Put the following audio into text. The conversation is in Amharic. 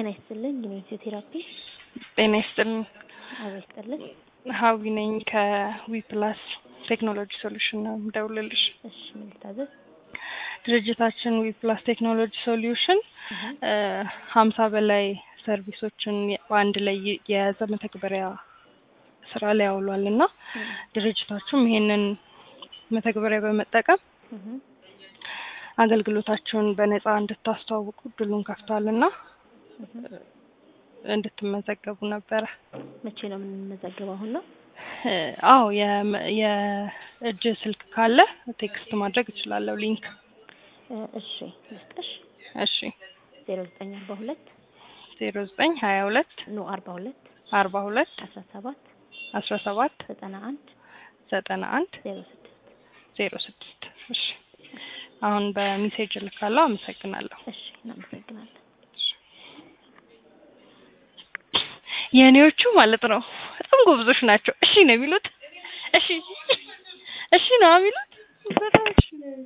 ጤና ይስጥልኝ የፊዚዮቴራፒ ጤና ይስጥልኝ። አብሮ ይስጥልን። ሀዊ ነኝ ከዊፕላስ ቴክኖሎጂ ሶሉሽን ነው የምደውልልሽ። እሺ ምን ልታዘዝ? ድርጅታችን ዊፕላስ ቴክኖሎጂ ሶሉሽን ሀምሳ በላይ ሰርቪሶችን በአንድ ላይ የያዘ መተግበሪያ ስራ ላይ ያውሏል እና ድርጅታችሁም ይሄንን መተግበሪያ በመጠቀም አገልግሎታችሁን በነፃ እንድታስተዋውቁ እድሉን ከፍቷል እና እንድትመዘገቡ ነበረ። መቼ ነው የምንመዘገበው? አሁን ነው? አዎ የም- የእጅ ስልክ ካለ ቴክስት ማድረግ እችላለሁ ሊንክ። እሺ ልስጥሽ። እሺ ዜሮ ዘጠኝ አርባ ሁለት ዜሮ ዘጠኝ ሀያ ሁለት ኖ አርባ ሁለት አርባ ሁለት አስራ ሰባት አስራ ሰባት ዘጠና አንድ ዘጠና አንድ ዜሮ ስድስት ዜሮ ስድስት እሺ አሁን በሜሴጅ እልካለሁ። አመሰግናለሁ። እሺ እናመሰግናለን። የእኔዎቹ ማለት ነው በጣም ጎብዞች ናቸው። እሺ ነው የሚሉት። እሺ እሺ ነው የሚሉት። በጣም እሺ ነው